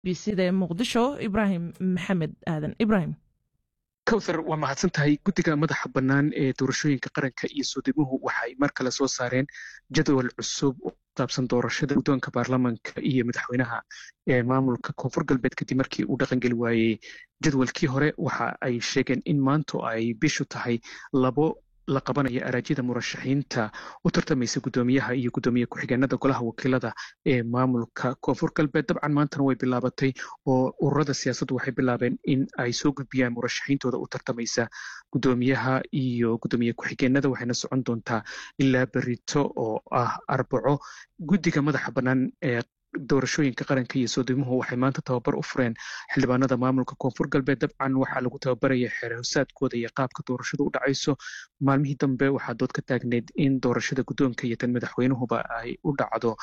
b c da ee muqdisho ibraahim maxamed aadan ibraahim kowthar waa mahadsan tahay guddiga madaxa bannaan ee doorashooyinka qaranka iyo soodimuhu waxay mar kale soo saareen jadwal cusub oo saabsan doorashada guddoonka baarlamanka iyo madaxweynaha ee maamulka koonfur galbeed kadib markii uu dhaqangeli waayey jadwalkii hore waxa ay sheegeen in maanto ay bishu tahay labo la qabanaya araajyada murashaxiinta u tartamaysa guddoomiyaha iyo guddoomiye ku-xigeenada golaha wakiilada ee maamulka koonfur galbeed dabcan maantana way bilaabatay oo ururada siyaasaddu waxay bilaabeen in ay soo gudbiyaan murashaxiintooda u tartamaysa guddoomiyaha iyo guddoomiye ku-xigeenada waxayna socon doontaa ilaa berito oo ah arbaco guddiga madaxa bannaan ee doorashooyinka qaranka iyo soodimuhu waxay maanta tababar u fureen xildhibaanada maamulka koonfur galbeed dabcan waxaa lagu tababaraya xeer hosaadkooda iyo qaabka doorashadu u dhacayso maalmihii dambe waxaa dood ka taagneyd in doorashada guddoonka iyo tan madaxweynuhuba ay u dhacdo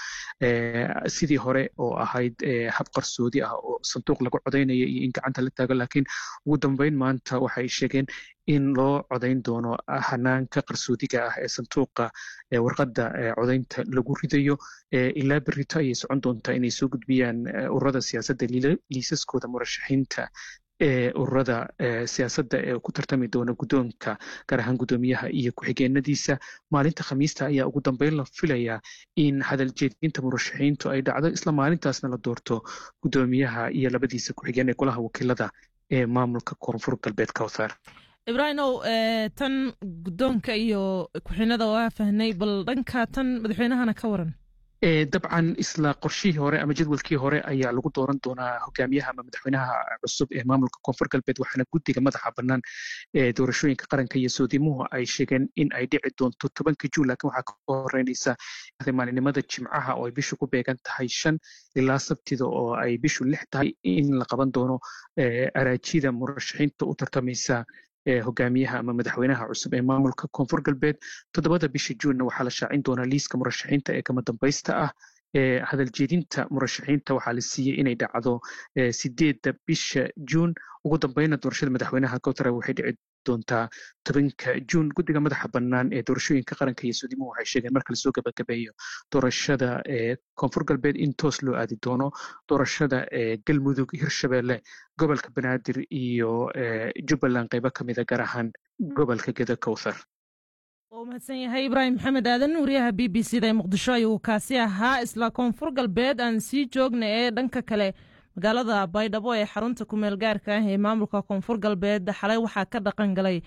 sidii hore oo ahayd hab qarsoodi ah oo sanduuq lagu codaynaya iyo in gacanta la taago laakiin ugu dambeyn maanta waxay sheegeen in loo codayn doono hanaanka qarsoodiga ah ee sanduuqa warqadda codaynta lagu ridayo ilaa berito ayay socon doontaa inay soo gudbiyaan ururada siyaasadda liisaskooda murashaxiinta ee ururada siyaasadda ee ku tartami doona guddoonka gaar ahaan guddoomiyaha iyo ku-xigeenadiisa maalinta khamiista ayaa ugu dambeyn la filayaa in hadal jeedinta murashaxiintu ay dhacdo isla maalintaasna la doorto guddoomiyaha iyo labadiisa ku-xigeen ee golaha wakiilada ee maamulka koonfur galbeed kowthar ibraahimow tan guddoonka iyo ku-xinada waa fahnay bal dhanka tan madaxweynahana ka waran dabcan isla qorshihii hore ama jadwalkii hore ayaa lagu dooran doonaa hogaamiyaha ama madaxweynaha cusub ee maamulka koonfur galbeed waxaana guddiga madaxa bannaan ee doorashooyinka qaranka iyo soodimuhu ay sheegeen in ay dhici doonto tobanka juun laakiin waxaa ka horeynaysa maalinimada jimcaha oo ay bishu ku beegan tahay shan ilaa sabtida oo ay bishu lix tahay in la qaban doono araajida murashaxiinta u tartamaysa hogaamiyaha ama madaxweynaha cusub ee maamulka koonfur galbeed toddobada bisha juunna waxaa la shaacin doonaa liiska murashaxiinta ee kama dambaysta ah ee hadal jeedinta murashaxiinta waxaa la siiyey inay dhacdo sideedda bisha juun ugu dambeyna doorashada madaxweynaha kowtara waxay dhici doontaa tobanka juun guddiga madaxa bannaan ee doorashooyinka qaranka iyo suudimuhu waxay sheegeen marka lasoo gabagabeeyo doorashada ee koonfur galbeed in toos loo aadi doono doorashada ee galmudug hirshabeelle gobolka banaadir iyo jubbaland qaybo ka mida gaar ahaan gobolka geda kowthar waa mahadsan yahay ibraahim maxamed aadan wariyaha b b c da ee muqdisho ayuu kaasi ahaa isla koonfur galbeed aan sii joogna ee dhanka kale magaalada baydhabo ee xarunta kumeel gaarka ah ee maamulka koonfur galbeed xalay waxaa ka dhaqan galay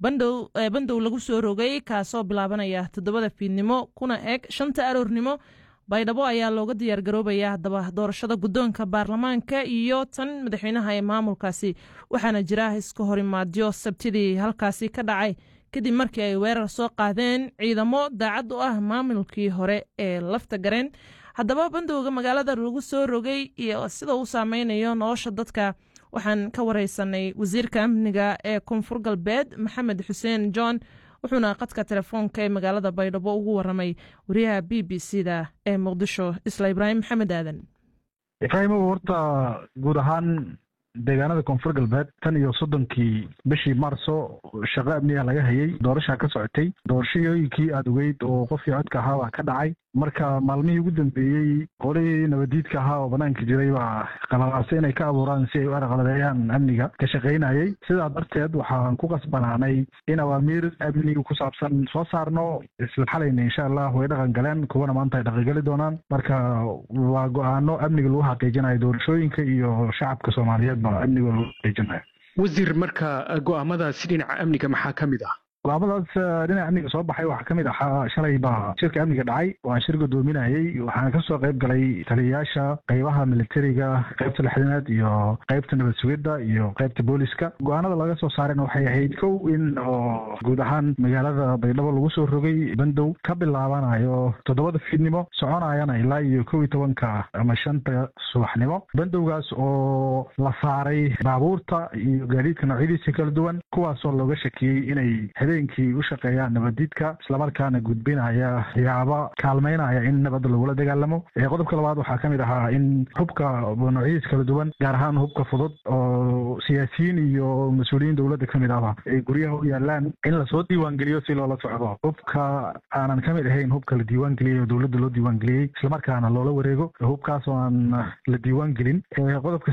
bandow lagu soo rogay kaasoo bilaabanaya toddobada fiidnimo kuna eg shanta aroornimo baydhabo ayaa looga diyaargaroobaya haddaba doorashada guddoonka baarlamaanka iyo tan madaxweynaha ee maamulkaasi waxaana jira iska horimaadyo sabtidii halkaasi ka dhacay kadib markii ay weerar soo qaadeen ciidamo daacad u ah maamulkii hore ee lafta gareen haddaba bandowga magaalada lagu soo rogay iyo sida uu saameynayo nolosha dadka waxaan ka wareysanay wasiirka amniga ee koonfur galbeed maxamed xuseen john wuxuuna qadka telefoonka ee magaalada baydhabo ugu waramay wariyaha b b c da ee muqdisho isla ibraahim maxamed aadan ibraahimow horta guud ahaan deegaanada koonfur galbeed tan iyo soddonkii bishii maarso shaqo amniga laga hayay doorashaa ka socotay doorashooyinkii aada ogeyd oo qofkii codka ahaa baa ka dhacay marka maalmihii ugu dambeeyey qolihii nabadiidka ahaa oo banaanka jiray baa qalalaasay inay ka abuuraan si ay u arqaladeeyaan amniga ka shaqaynayay sidaa darteed waxaan ku qasbanaanay in awaamiir amniga ku saabsan soo saarno isla xalayna insha allah way dhaqan galeen kuwana maanta ay dhaqangali doonaan marka waa go-aano amniga lagu xaqiijinayo doorashooyinka iyo shacabka soomaaliyeed ba amniga lagu xaqiijinayo wasiir marka go-aamadaasi dhinaca amniga maxaa ka mid ah go-aamadaas dhinaca amniga soo baxay waxaa kamid ahaa shalay baa shirka amniga dhacay waan shir gudoominayay waxaana kasoo qayb galay taliyayaasha qeybaha militariga qeybta lixdanaad iyo qeybta nabad sugidda iyo qeybta booliska go-aanada laga soo saarayna waxay ahayd kow in oo guud ahaan magaalada baydhabo lagu soo rogay bandow ka bilaabanayo toddobada fiidnimo soconayana ilaa iyo kow iyo tobanka ama shanta subaxnimo bandowgaas oo la saaray baabuurta iyo gaadiidka noocyadiisa kala duwan kuwaasoo looga shakiyey inay habeenkii u shaqeeyaan nabadiidka islamarkaana gudbinaya yaaba kaalmeynaya in nabadda lagula dagaalamo qodobka labaad waxaa kamid ahaa in hubka noocyadiis kala duwan gaar ahaan hubka fudud oo siyaasiyiin iyo mas-uuliyiin dowladda kamid ahba ay guryaha u yaalaan in lasoo diiwaangeliyo si loola socdo hubka aanan kamid ahayn hubka la diiwaangeliyey oo dowladda loo diiwaangeliyey islamarkaana loola wareego hubkaas oo aan la diiwaangelin qodobka